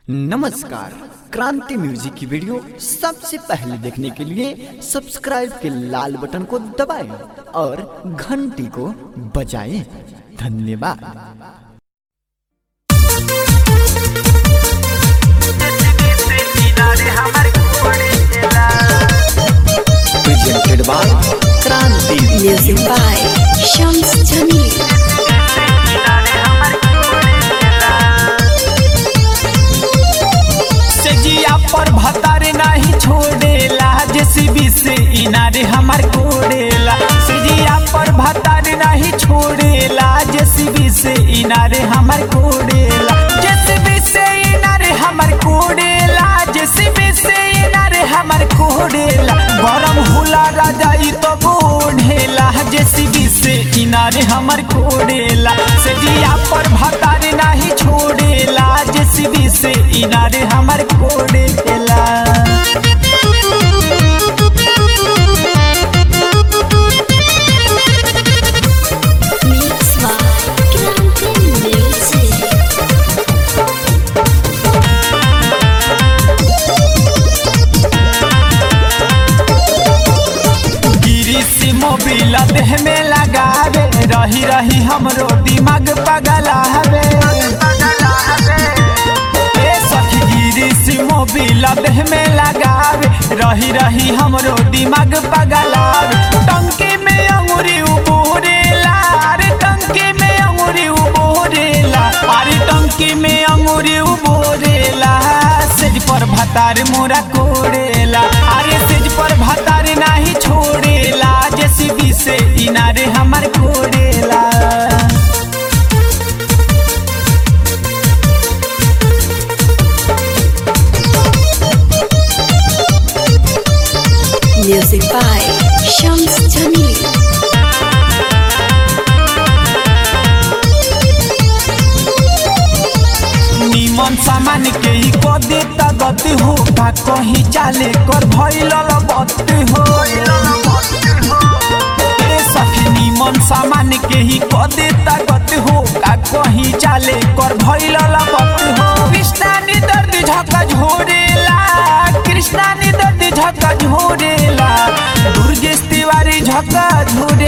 नमस्कार क्रांति म्यूजिक की वीडियो सबसे पहले देखने के लिए सब्सक्राइब के लाल बटन को दबाएं और घंटी को बजाएं धन्यवाद presented by Kranti Music by Shams Jamil. सेजिया पर भतार नहीं छोड़ेला जेसीबी से इनारे हमार कोड़ेला सेजिया पर भतार नहीं छोड़ेला जेसीबी से इनारे हमार कोड़ेला जेसीबी से इनारे हमार कोड़ेला जेसीबी से इनारे हमार कोड़ेला गरम हुला राजा ई तो बोढ़ेला जेसीबी से इनारे हमार कोड़ेला सेजिया पर भतार नहीं छोड़ेला जेसीबी से इनारे हमार कोड़ेला Mix by Kranti Music. गिरी से मोबिल देह में लगावे रही रही हमरो दिमाग पगलावे ए सखी गिरी से मोबिल देह में लगावे रही रही हमरो दिमाग पगलावे टंकी में अंगूरी उबोरेला अरे टंकी में अंगूरी उबोरेला अरे टंकी में अंगूरी उबोरेला सेज पर भतार मोरा कोड़ेला अरे सेज पर भतार नाही छोड़ेला जेसीबी से इनारे हमार कोड़ेला Music by Shams Jamil. निमन सामान के ही को देता गति हो का कहीं चाले कर भइल बत्ती हो ए सखी निमन सामान के ही को देता गति हो का कहीं चाले कर भइल बत्ती हो कृष्णानी दर्द झका झोरेला कृष्णानी दर्द झका झोरेला दुर्गेश तिवारी झका झोरेला